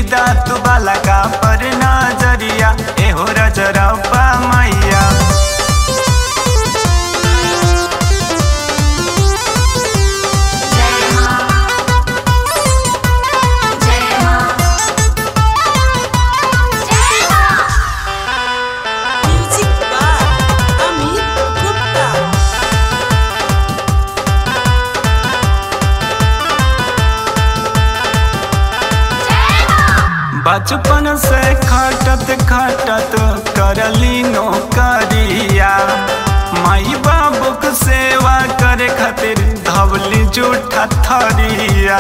दात बाला का पर नजरिया एहो रजरप्पा मैया जय मां जय मां जय मां Music by Amit Gupta. जय मां बचपन से खटत खटत करली नौकरिया माई बाबूक सेवा करे खातिर धवली जूठा थरिया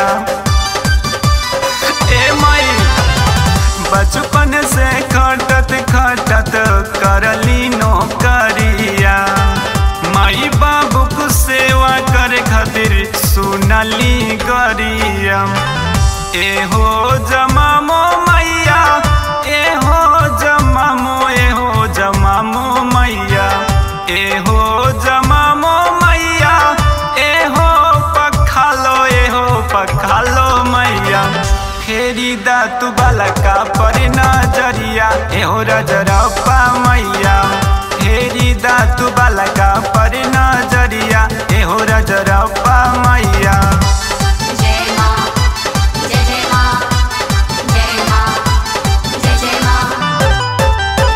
ए माई बचपन से खटत खटत करली नौकरिया माई बाबूक सेवा करे खातिर सुनली गरिया एहो जमामो मैया एहो जमामो एहो जमामो मैया एहो जमामो मैया एहो पखालो एहो पखालो मैया फेरी दातु बाला का पर नजरिया एहो रजरप्पा मैया फेरी दातु बाला का पर नजरिया एहो रजरप्पा मैया जय मां जय जय मां जय मां जय जय मां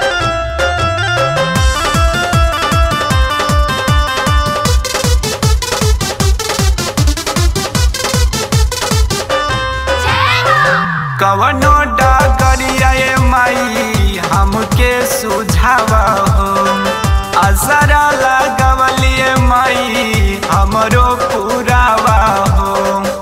जय मां कवनो डगरिया ए माई हमके सुझाव हो असरा लगवलिए माई हमरो पुरावा हो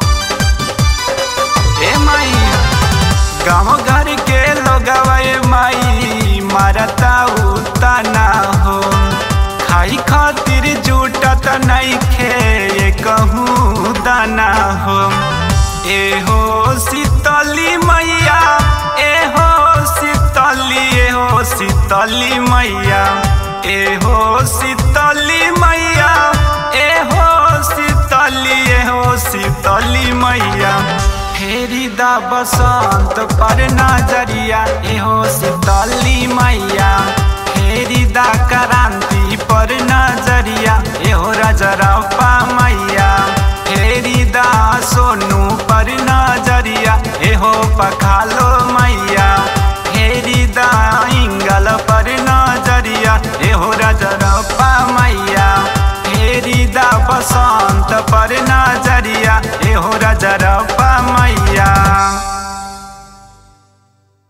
ए माई गाँव घर के लोगवा ए माई मारता उतना हो खाई खातिर जुटत नइखे ये कहूँ दाना हो एहो शीतली मैया एहो शीतली एहो शीतली मैया एहो शीतली मैया एहो शीतली एहो शीतली मैया फेरी दा बसंत पर नजरिया एहो शीतली मैया फेरी दा क्रांति पर नजरिया एहो रजरप्पा मैया फेरी दा सोनू पर नजरिया एहो पखालो मैया फेरी दा इंगल पर नजरिया एहो रजरप्पा मैया फेरी दा बसंत पर नजरिया एहो रजरप्पा मैया